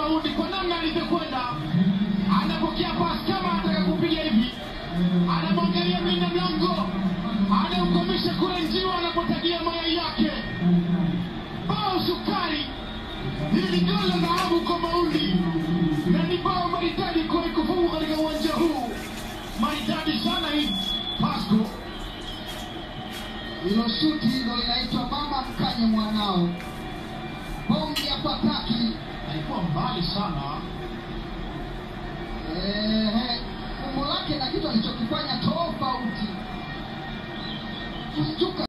Maudi kwa namna alivyokwenda, anapokea pasi kama anataka kupiga hivi, anamwangalia mlinda mlango, anaukomisha kule njiwa anapotagia mayai yake. Bao sukari, hili ni goli la dhahabu kwa Maudi na ni bao maridadi kwa kufunga katika uwanja huu, maridadi sana hii Pasco. Hilo shuti hilo linaitwa mama mkanye mwanao, bonge ya pataki. alikuwa mbali sana Ehe, umbo lake na kitu alichokifanya tofauti. Kustuka